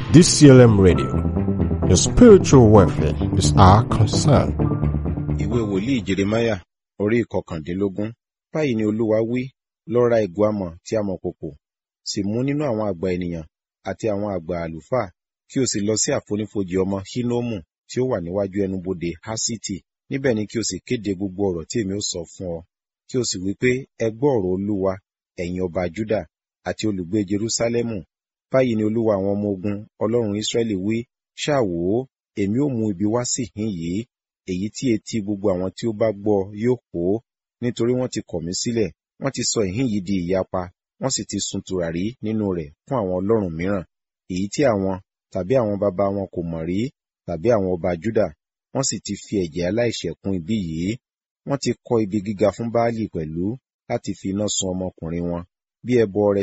DCLM Radio. Your spiritual welfare is our concern. ìwé wòlíì jeremaya orí ìkọkàndínlógún báyìí ni olúwa wí lọ ra ìgò amọ̀ tí a mọ̀ kòkò sì mú nínú àwọn àgbà ènìyàn àti àwọn àgbà àlùfáà kí o sì lọ sí àfonífojì ọmọ hínómù tí ó wà níwájú ẹnubodè hásítì níbẹ̀ ni kí o sì kéde gbogbo ọ̀rọ̀ tí èmi ó sọ fún ọ kí o sì wí pé ẹ gbọ́ ọ̀rọ̀ olúwa ẹ̀yin ọba juda àti olùgbé jerúsálẹ́mù báyìí ni olúwa àwọn ọmọ ogun ọlọ́run ísírẹ́lì wí ṣáà wò ó èmi ó mú ibi wá sí ìhín yìí èyí tí etí gbogbo àwọn tí ó bá gbọ́ yóò hó nítorí wọ́n ti kọ̀ mí sílẹ̀ wọ́n ti sọ ìhín yìí di ìyapa wọ́n sì ti sun tùràrí nínú rẹ̀ fún àwọn ọlọ́run mìíràn èyí tí àwọn tàbí àwọn baba wọn kò mọ̀ rí tàbí àwọn ọba júdà wọ́n sì ti fi ẹ̀jẹ̀ aláìṣẹ̀ kún ibi yìí wọ́n ti kọ́ ibi gíga fún baálì pẹ̀lú láti fi iná sun ọmọkùnrin wọn bí ẹbọ ọrẹ